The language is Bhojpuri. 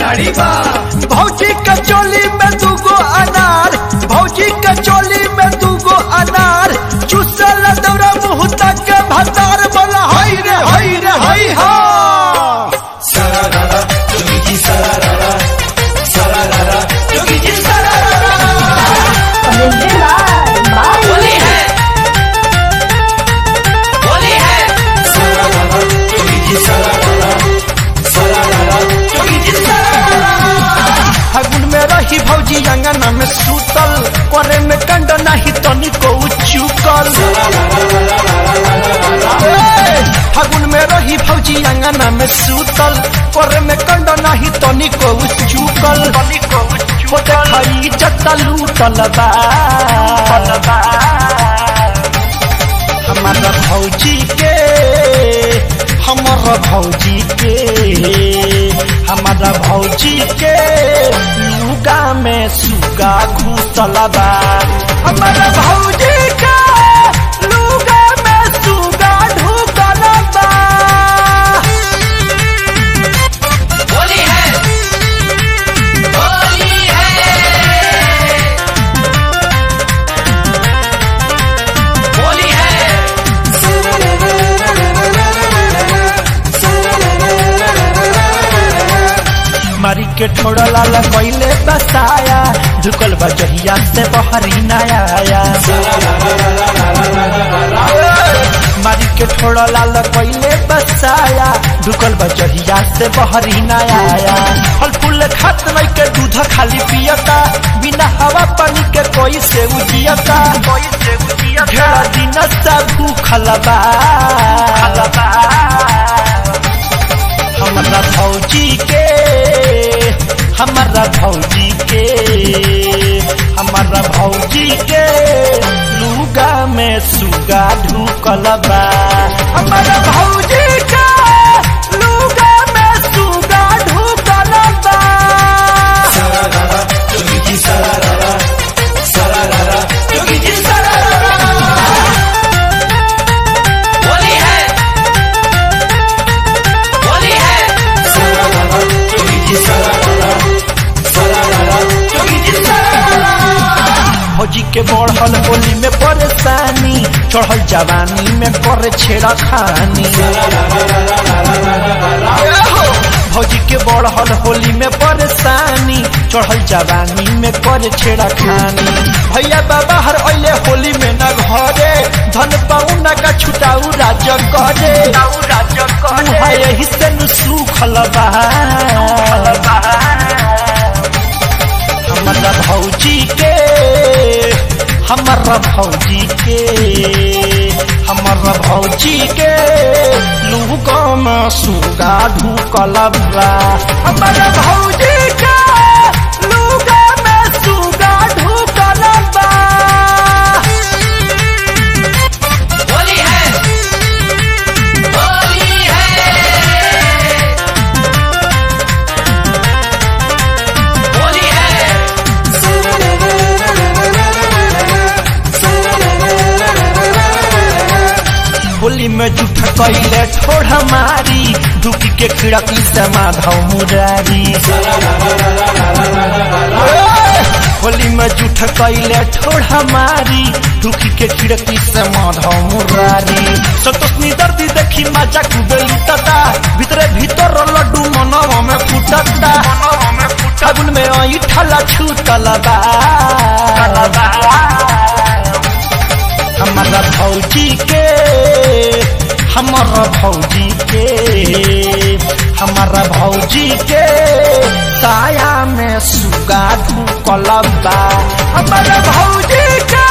साड़ी बा भौजी के चोली में दूगो अनार भौजी के चोली में दूगो अनार चुसल दौरा मुँह तक के भतार बोला हई रे हई रे हई हा सरारा जोगी जी सरारा सरारा जोगी जी सरारा होली है होली है सरारा जोगी जी सरारा सरारा जोगी जी सरारा फागुन में रही भौजी अंगना में सूतल करे में कंड नहीं तनिको चुकल फागुन में रही भौजी अंगना में सूतल करे में कंड नहीं तनिको चुकल वो देखाई जत्ता लूटल बा हमारा भौजी के हमारा भौजी के हमारा भौजी के लुगा में सुगा घुसल बा हमारा भौजी के लुगा में सुगा ढुकल बा होली है होली है होली है मारी के ठोड़ा लाला कैले बसाया झुकल बा जहिया से बहरी नया आया मारी के ठोड़ा लाला कैले बसाया झुकल बा जहिया से बहरी नया आया फल फूल खात नहीं के दूध खाली पियता बिना हवा पानी के कोई से उजियता कोई से उजियता दिन से भूखल बा हमारा भौजी के हमारा भौजी के हमारा भौजी के लुगा में सुगा ढुकल बा हमारा भौजी के लुगा में सुगा ढुकल बा सरारा जोगी जी सरारा सरारा जोगी जी सरारा होली है होली है सरारा जोगी जी सरारा सरारा जोगी जी सरारा भौजी के बढ़ल होली में परेशानी चढ़ल जवानी में करे छेड़ा खानी भौजी के बढ़ल होली में परेशानी चढ़ल जवानी में करे छेड़ा खानी भैया बाबा हर अले होली में न घरे धन पाउना का छुटाऊ राज करे उहाँ यही से नु सुखल बा हमारा भौजी के हमारा भौजी के हमारा भौजी के लुगा में सुगा ढुकल बा हमारा भौजी के लुगा में सुगा ढुकल बा होली है होली है होली है होली में जूठ कैले ठोड़ मारी दुखी के खिड़की से माधव मुरारी होली में जूठ कैले ठोड़ मारी दुखी के खिड़की से माधव मुरारी संतोषनी दर्दी देखी मजा खूबे लुटता भीतरे भीतर लड्डू मनवा में फुटता फागुन में आई ठला छूटल बा हमारा भौजी के हमारा भौजी के हमारा भौजी के साया में सुगा ढुकल बा हमारा भौजी के